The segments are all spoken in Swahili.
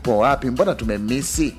yupo wapi mbona tumemisi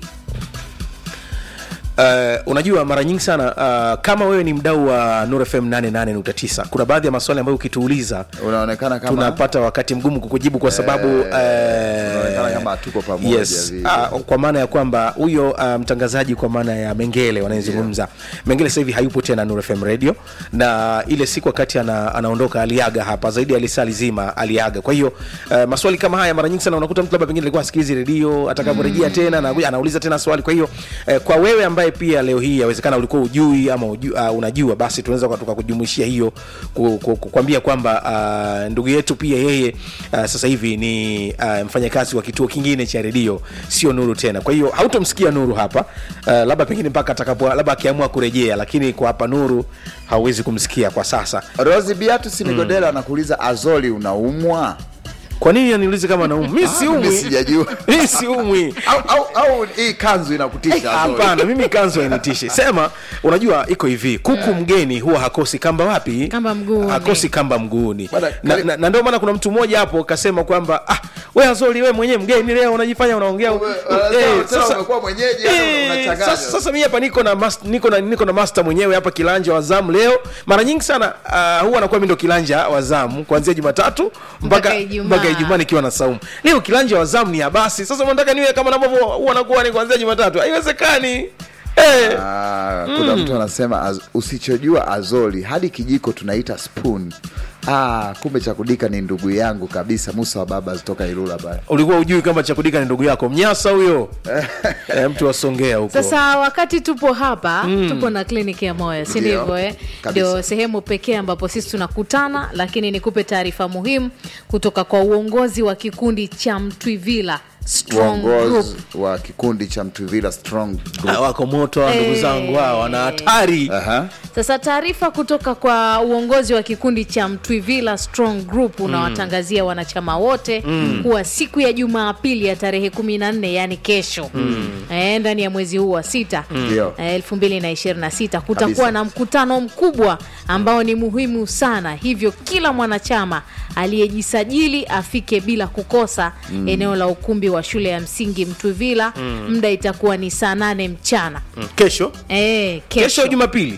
Uh, unajua mara nyingi sana uh, kama wewe ni mdau wa Nuru FM 88.9 kuna baadhi ya maswali ambayo ukituuliza unaonekana kama tunapata wakati mgumu kukujibu kwa sababu unaonekana eh, kama hatuko pamoja yes, vile. uh, kwa maana ya kwamba huyo uh, mtangazaji kwa maana ya Mengele wanayezungumza Mengele sasa hivi hayupo tena Nuru FM radio, na ile siku wakati ana, anaondoka aliaga hapa zaidi ya lisali zima aliaga. Kwa hiyo uh, maswali kama haya mara nyingi sana unakuta mtu labda pengine alikuwa asikilizi redio, atakaporejea tena anakuja anauliza tena swali. Kwa hiyo uh, kwa wewe ambaye pia leo hii yawezekana ulikuwa ujui ama uju, uh, unajua, basi tunaweza kwa- tukakujumuishia hiyo ku- ku- kukwambia kwamba uh, ndugu yetu pia yeye uh, sasa hivi ni uh, mfanyakazi wa kituo kingine cha redio, sio Nuru tena. Kwa hiyo hautomsikia Nuru hapa uh, labda pengine mpaka atakapo labda akiamua kurejea, lakini kwa hapa Nuru hauwezi kumsikia kwa sasa. rosi biatus migodela anakuuliza azoli unaumwa Kwa nini aniulize kama naumwa? Mimi mimi siumwi, sijajua mimi siumwi. au, au, au hii kanzu inakutisha Azori? Hapana, mimi kanzu hainitishi. Sema, unajua iko hivi, kuku mgeni huwa hakosi kamba wapi? Kamba mguuni. Hakosi kamba mguuni. Bwana, Na, kali- na, na ndio maana kuna mtu mmoja hapo kasema kwamba ah, we Azori, we mwenyewe mgeni leo unajifanya unaongea. Wewe, Eh, tena sasa- umekuwa mwenyeji, hata Eh, unachanganya. sasa, sasa mimi hapa niko na mas, niko na niko na master mwenyewe hapa kilanja wa zamu leo. Mara nyingi sana uh, huwa anakuwa mimi ndo kilanja wa zamu kuanzia Jumatatu mpaka Mpaka Ijumaa. mpaka Ijumaa nikiwa na saumu. Leo kilanja wa zamu ni Abasi. Sasa unataka niwe kama navyo huwa nakuwa ni kuanzia Jumatatu. Haiwezekani. Eh. Ah, kuna mtu anasema az, usichojua azoli hadi kijiko tunaita spoon ah, kumbe cha kudika ni ndugu yangu kabisa musa wa baba zitoka ilula bana ulikuwa ujui kama chakudika ni ndugu yako mnyasa huyo eh, mtu wasongea huko sasa wakati tupo hapa tupo na kliniki ya moyo si Ndio, ndivyo eh? kabisa. ndio sehemu pekee ambapo sisi tunakutana lakini nikupe taarifa muhimu kutoka kwa uongozi wa kikundi cha mtwivila strong group uongozi wa kikundi cha mtuvila strong Ah, group wako moto hawa ndugu Eh. zangu hawa wana hatari Aha. sasa taarifa kutoka kwa uongozi wa kikundi cha mtwivila strong group unawatangazia wanachama wote kuwa siku ya jumapili ya tarehe 14 yani kesho eh, ndani ya mwezi huu wa sita Ndio. eh, 2026 kutakuwa Kabisa. na mkutano mkubwa ambao ni muhimu sana hivyo kila mwanachama aliyejisajili afike bila kukosa eneo la ukumbi wa shule ya msingi mtwivila muda itakuwa ni saa nane mchana Mm, kesho eh, kesho kesho jumapili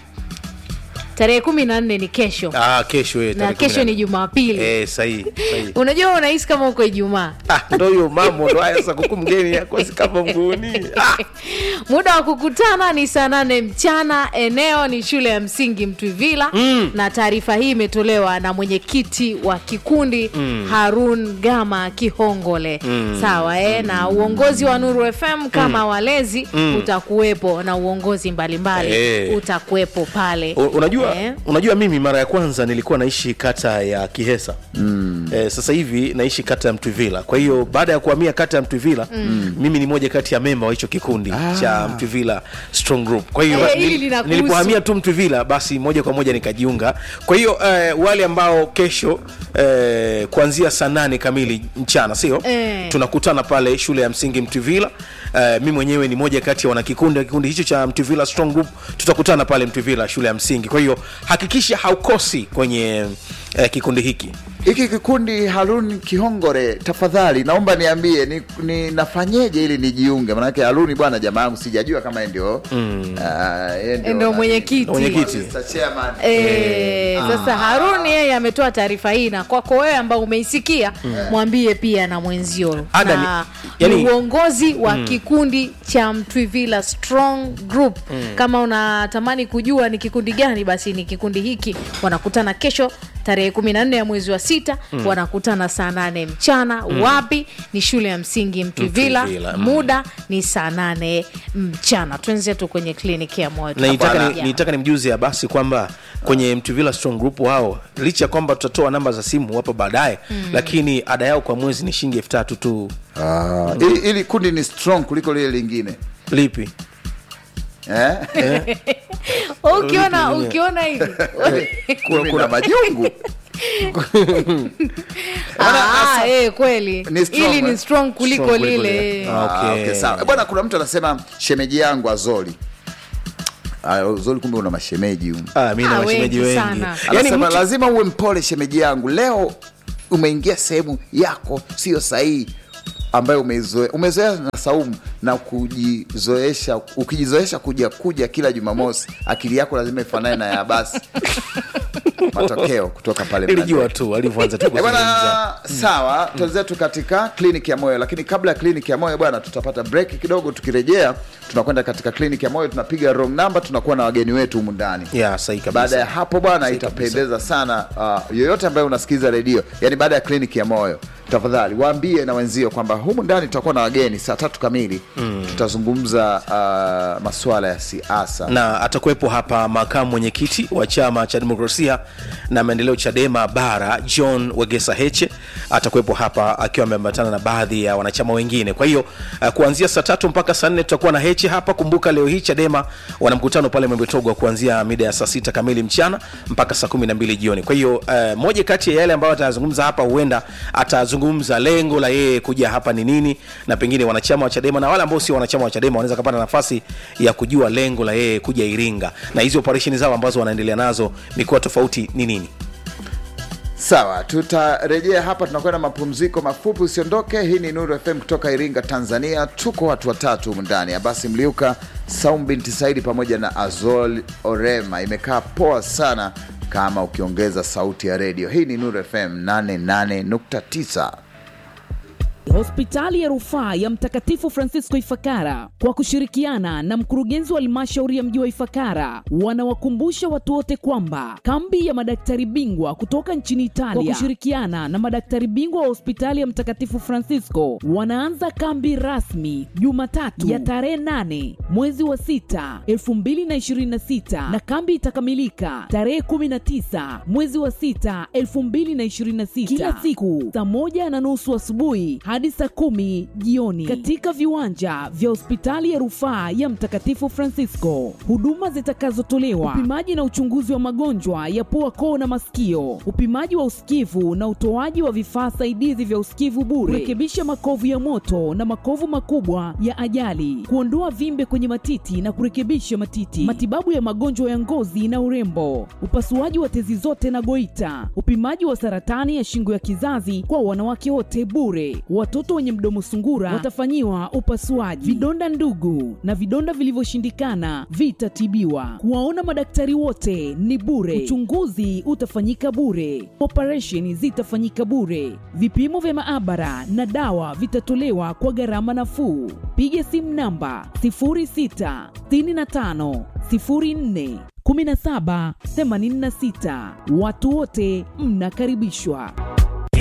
tarehe kumi na nne ni kesho ah, kesho eh, na tarehe kesho kumi ni na- jumapili eh, sahihi sahihi unajua unahisi kama uko ijumaa ah, ndo hiyo mambo ndo haya sasa kuku mgeni akosi kama mguuni ah. muda wa kukutana ni saa nane mchana eneo ni shule ya msingi mtwivila mm. na taarifa hii imetolewa na mwenyekiti wa kikundi mm. harun gama kihongole mm. sawa eh? na uongozi wa nuru fm kama walezi utakuwepo na uongozi mbalimbali Eh. utakuwepo pale U- unajua Eh? unajua mimi mara ya kwanza nilikuwa naishi kata ya kihesa mm. eh, sasa hivi naishi kata ya mtwivila kwa hiyo baada ya kuhamia kata ya mtwivila mm. mimi ni moja kati ya memba wa hicho kikundi ah. cha mtwivila strong group kwa hiyo Eh, hili nil- linakuhusu. nilipohamia tu mtwivila basi moja kwa moja nikajiunga kwa hiyo eh, wale ambao kesho eh, kuanzia saa nane kamili mchana sio Eh. tunakutana pale shule ya msingi mtwivila uh, mi mwenyewe ni moja kati ya wanakikundi wa kikundi hicho cha mtwivila strong group tutakutana pale mtwivila shule ya msingi kwa hiyo hakikisha haukosi kwenye uh, kikundi hiki hiki kikundi harun kihongore tafadhali naomba niambie ni, ni nafanyeje ili nijiunge manake haruni bwana jamaa yangu sijajua kama yeye ndio ah, yeye ndio nani- mwenyekiti. Mwenyekiti. Mr. Chairman. E, sasa Haruni yeye ametoa taarifa hii na kwako wewe ambao umeisikia mwambie pia na mwenzio Ada na ni- yani- ni uongozi wa kikundi cha Mtwivila Strong Group. Kama unatamani kujua ni kikundi gani, basi ni kikundi hiki. Wanakutana kesho tarehe 14 ya mwezi wa sita wanakutana saa nane mchana. Wapi? Ni shule ya msingi Mtwivila. Mtwivila, mm. Muda ni saa nane mchana. Twenzetu kwenye kliniki ya moyo. na nitaka Tutakuwa ni, nitaka nimjuze ya basi kwamba kwenye mtuvila strong group wao licha ya kwamba tutatoa namba za simu hapo baadaye lakini ada yao kwa mwezi ni shilingi elfu tatu tu Ah, ili, ili kundi ni strong kuliko lile lingine lipi eh? ukiona ukiona hivi Kumi na majungu Ah, ah, eh, kweli Ni strong, ili eh? ni strong kuliko Strong kuliko lile lile. Ah, Okay. okay, sawa. bwana kuna mtu anasema shemeji yangu azoli Ah, azoli kumbe una mashemeji humu. ah, mi na Ah, mashemeji wengi wengi sana. yani anasema mtu, lazima uwe mpole shemeji yangu leo umeingia sehemu yako sio sahihi ambayo umezoea umezoea na saumu na kujizoesha ukijizoesha kuja kuja kila jumamosi akili yako lazima ifanane na ya basi matokeo kutoka pale nilijua Mlandege. tu alivyoanza tu Eh, kuzungumza bwana sawa tuanzetu katika kliniki ya moyo lakini kabla ya kliniki ya moyo bwana tutapata break kidogo tukirejea tunakwenda katika kliniki ya moyo tunapiga wrong number tunakuwa na wageni wetu humu ndani ya sahi kabisa baada ya hapo bwana Sahi itapendeza sana uh, yoyote ambaye unasikiliza redio yani baada ya kliniki ya moyo tafadhali waambie na wenzio kwamba humu ndani tutakuwa na wageni saa tatu kamili mm. tutazungumza uh, masuala ya siasa na atakuwepo hapa makamu mwenyekiti wa chama cha demokrasia na maendeleo chadema bara john wegesa heche atakuwepo hapa akiwa ameambatana na baadhi ya wanachama wengine kwa hiyo uh, kuanzia saa tatu mpaka saa nne tutakuwa na heche hapa kumbuka leo hii chadema wana mkutano pale mwembetogwa kuanzia mida ya saa sita kamili mchana mpaka saa kumi na mbili jioni kwa hiyo uh, moja kati ya yale ambayo atazungumza hapa huenda atazungumza lengo la yeye kuja hapa ni nini na pengine wanachama wa chadema na wale ambao sio wanachama wa chadema wanaweza kapata nafasi ya kujua lengo la yeye kuja iringa na hizi operesheni zao ambazo wanaendelea nazo mikoa tofauti ni nini sawa tutarejea hapa tunakwenda mapumziko mafupi usiondoke hii ni nuru fm kutoka iringa tanzania tuko watu watatu humu ndani abasi mliuka saum binti saidi pamoja na azol orema imekaa poa sana kama ukiongeza sauti ya redio hii ni nuru fm 88.9 Hospitali ya rufaa ya Mtakatifu Francisco Ifakara kwa kushirikiana na mkurugenzi wa halmashauri ya mji wa Ifakara wanawakumbusha watu wote kwamba kambi ya madaktari bingwa kutoka nchini Italia kwa kushirikiana na madaktari bingwa wa hospitali ya Mtakatifu Francisco wanaanza kambi rasmi Jumatatu ya tarehe 8 mwezi wa 6 2026 na kambi itakamilika tarehe 19 mwezi wa 6 2026 kila siku saa moja na nusu asubuhi hadi saa kumi jioni katika viwanja vya hospitali ya rufaa ya Mtakatifu Francisco. Huduma zitakazotolewa: upimaji na uchunguzi wa magonjwa ya pua, koo na masikio, upimaji wa usikivu na utoaji wa vifaa saidizi vya usikivu bure, kurekebisha makovu ya moto na makovu makubwa ya ajali, kuondoa vimbe kwenye matiti na kurekebisha matiti, matibabu ya magonjwa ya ngozi na urembo, upasuaji wa tezi zote na goita, upimaji wa saratani ya shingo ya kizazi kwa wanawake wote bure. Watoto wenye mdomo sungura watafanyiwa upasuaji. Vidonda ndugu na vidonda vilivyoshindikana vitatibiwa. Kuwaona madaktari wote ni bure. Uchunguzi utafanyika bure. Operesheni zitafanyika bure. Vipimo vya maabara na dawa vitatolewa kwa gharama nafuu. Piga simu namba 0665 04 17 86. Watu wote mnakaribishwa.